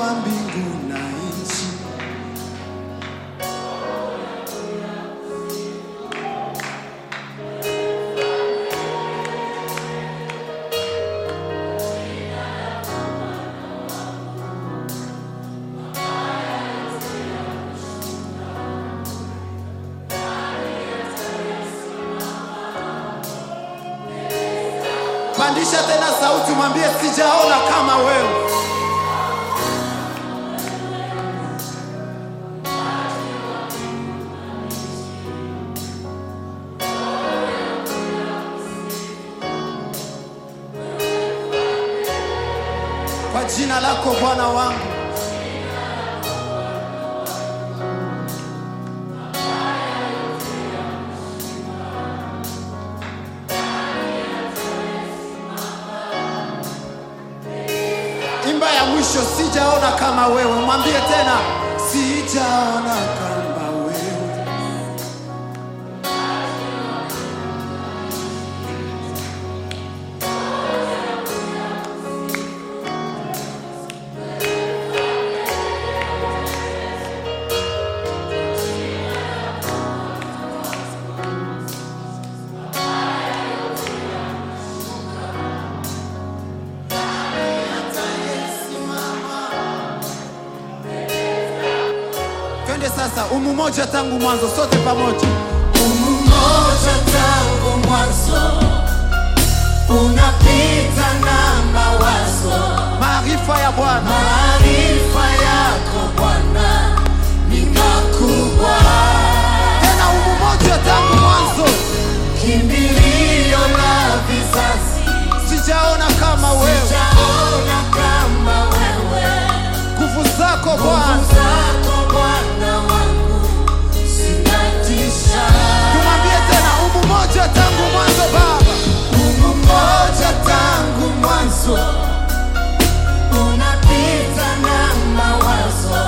wa mbingu na nchi. Pandisha tena sauti, mwambie sijaona kama wewe. Kwa jina lako Bwana wangu. Imba ya mwisho, sijaona kama wewe. Mwambie tena, sijaona kama wewe. Twende sasa, umu moja tangu mwanzo, sote pamoja. Umoja tangu mwanzo unapita na mawazo, Maarifa ya Bwana maarifa yako Bwana ni makubwa, tena, umu moja tangu mwanzo, kimbilio la vizazi. sijaona kama wewe. Sijaona kama wewe, Nguvu zako nguvu Bwana, zako Bwana wangu zinatisha. tumwambie tena, umu moja tangu mwanzo Baba, Mungu mmoja tangu mwanzo unapita na mawazo,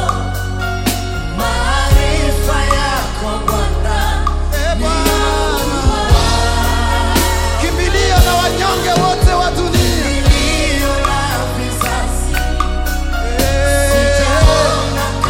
maarifa yako Bwana e Bwana, kimbilio na wanyonge wote wa dunia. iliyo la vizazi. Eh, Sijaona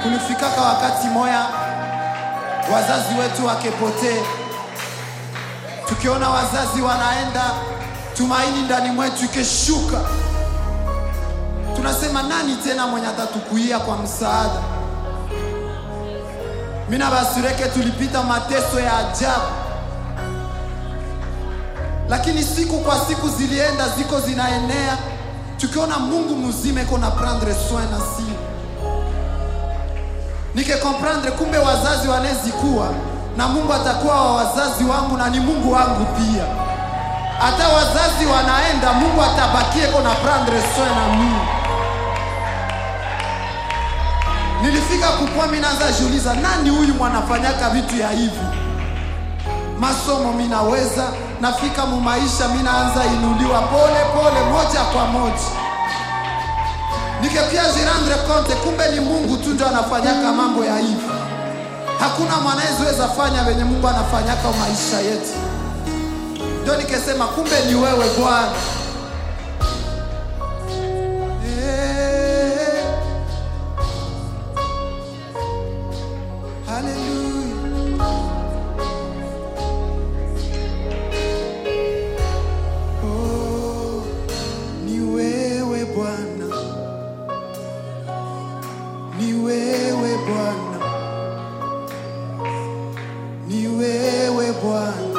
Kulifikaka wakati moya wazazi wetu wakepotee, tukiona wazazi wanaenda, tumaini ndani mwetu ikeshuka, tunasema nani tena mwenye atatukuia kwa msaada? Mina basureke tulipita mateso ya ajabu, lakini siku kwa siku zilienda ziko zinaenea, tukiona Mungu mzima iko na prendre soin na si nike comprendre, kumbe wazazi wanezikuwa na Mungu atakuwa wa wazazi wangu na ni Mungu wangu pia. Hata wazazi wanaenda, Mungu atabakie iko na prendre soin na mimi. Nilifika kukua, mimi naanza jiuliza, nani huyu mwanafanyaka vitu ya hivi? Masomo minaweza, nafika mu maisha, mimi naanza inuliwa pole pole, moja kwa moja. Nikepia jirandre compte, kumbe ni Mungu tu ndio anafanyaka mambo ya hivi. Hakuna mwanayeweza fanya venye Mungu anafanyaka maisha yetu. Ndio nikesema kumbe ni wewe Bwana. Eh. Hallelujah. Oh, ni wewe Bwana, ni wewe Bwana, ni wewe Bwana,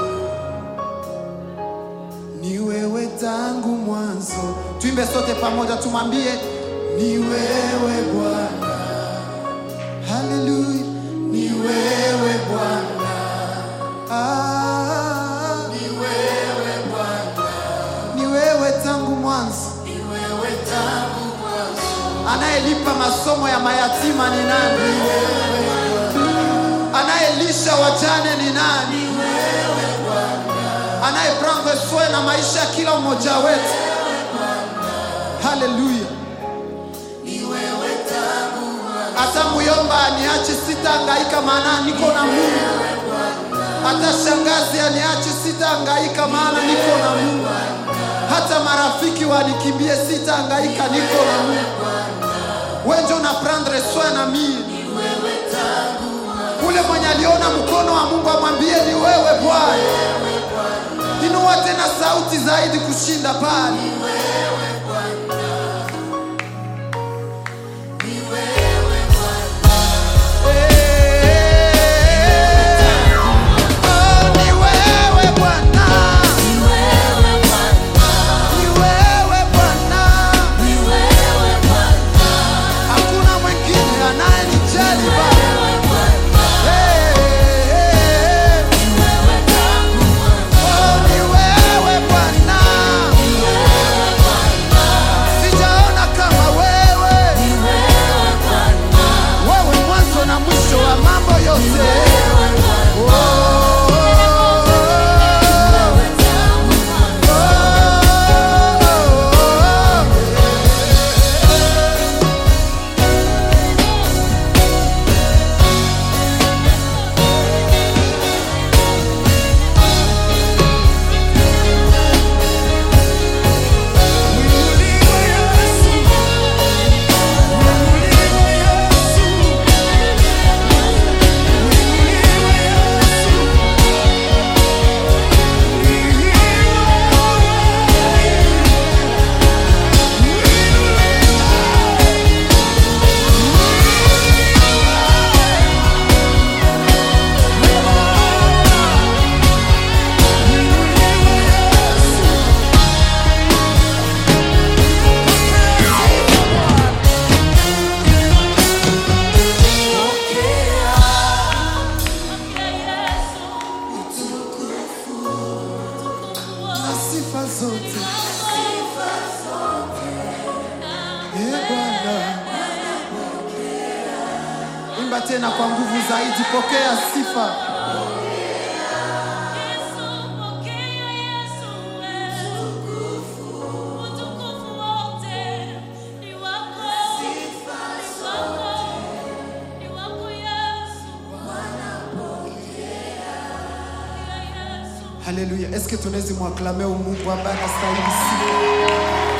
ni wewe tangu mwanzo. Tuimbe sote pamoja, tumwambie ni wewe Bwana. Haleluya, ni wewe Bwana. Ah, ni wewe Bwana, ni wewe tangu mwanzo. Anayelipa masomo ya mayatima ni nani? Anayelisha wajane ni nani? Anayeprendre soin na maisha ya kila mmoja wetu. Haleluya. Hata muyomba aniache, sitahangaika, maana niko na Mungu. Hata shangazi aniache, sitahangaika, maana niko na Mungu. Hata marafiki wanikimbie, sitahangaika, niko na Mungu. Wewe ndio una prendre soin na mimi. Ule mwenye aliona mkono wa Mungu amwambie ni wewe Bwana. Inua tena sauti zaidi kushinda pale. Oh, ni wewe Bwana. Ni wewe Bwana. Hakuna mwingine anayenijali Baba. Hey, hey, hey. Oh, ni wewe Bwana. Sijaona kama wewe. Wewe mwanzo na mwisho wa mambo yote. Oh, oh, oh, oh. na sifa zote Ee Bwana, imba tena kwa nguvu zaidi, pokea sifa. Haleluya! Eske tunawezi mwaklame Mungu ambaye anastahili sifa?